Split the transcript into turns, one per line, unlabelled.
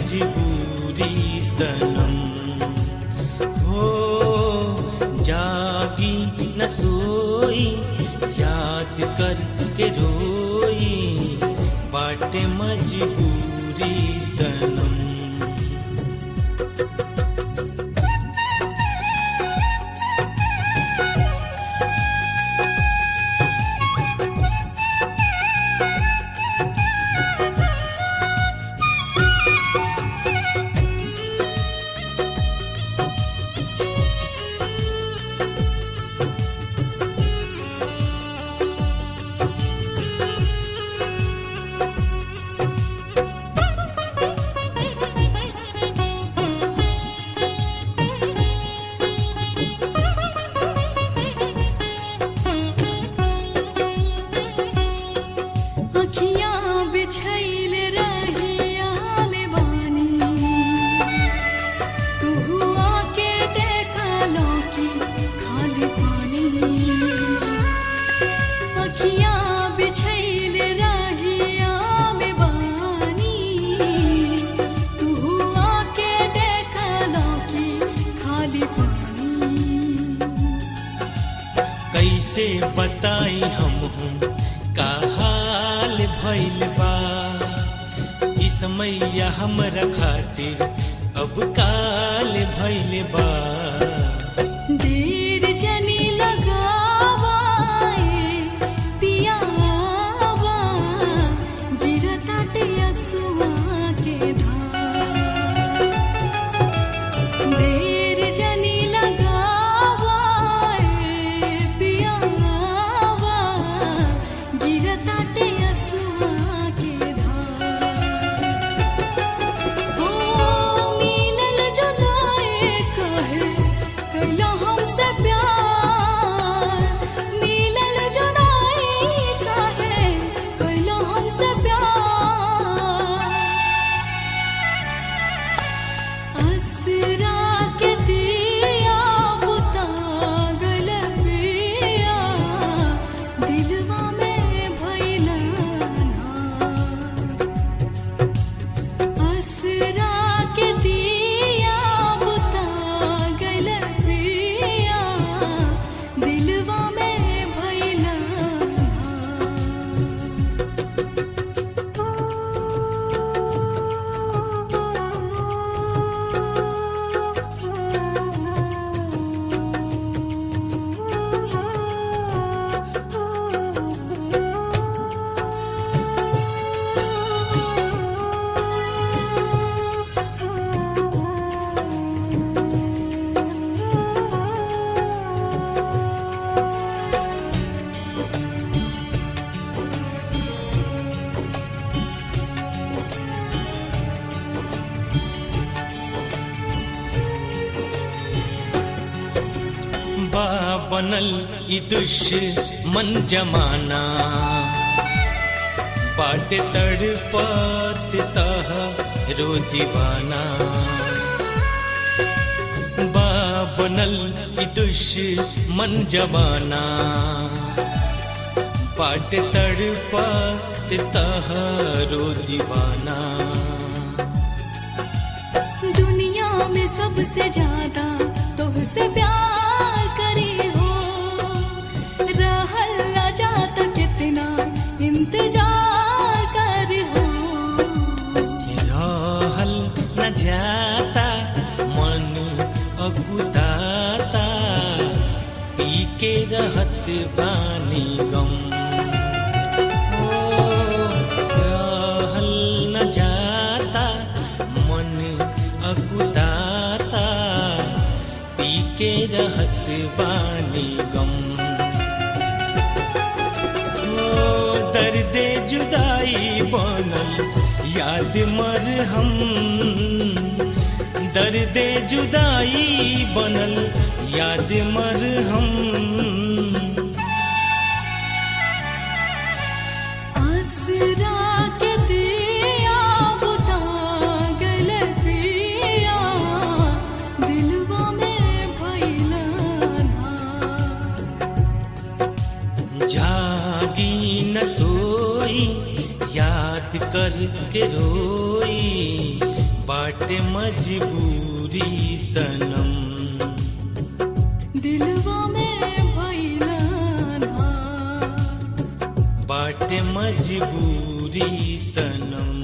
मजबूरी सनम हो जागी न सोई याद करके रोई बाटे मजबूरी सनम
अखियाँ बिछैल रहिया में बानी तू हुआ के देखा लौकी खाली पानी अखियाँ बिछैल रहिया में बानी तू हुआ के देखा लौकी खाली पानी
कैसे बताई हम हूँ का हाल भइल बा ई समैया हमरा खातिर अब काल भइल बा
देर जनी लगावाए पियावा गिरताटे असुआ के धार देर जनी लगावाए पियावा गिरताटे असुआ के धार ओ मिलल जुदाई कहे कैला हमसे प्यार मिलल जुदाई कहे कैला हमसे प्यार असरा के दिया बुता गल पिया दिलवा में भइला ना असरा के दिया बुता गल पिया दिलवा में भइला
बा बनल ई दुश्मन जमाना बाटे तड़पत तह रो दीवाना बा बनल ई दुश्मन जमाना बाटे तड़पत तह रो दीवाना
दुनिया में सबसे ज्यादा तुझसे प्यार करे हो रहल न जाता कितना इंतजार कर हो
रहल न जाता मन अगुदाता पी के रहत बानी गम ओ, रहल न जाता मन अगुदाता पी के रहत बानी गम ओ दर्दे जुदाई बनल याद मर हम दर्दे जुदाई बनल याद मर हम
आसरा के दिया बुता गल पिया दिलवा में भइला ना
जागी न सोई याद कर के रोई बाट मजबूरी सनम
दिलवा में भैलन
बाट मजबूरी सनम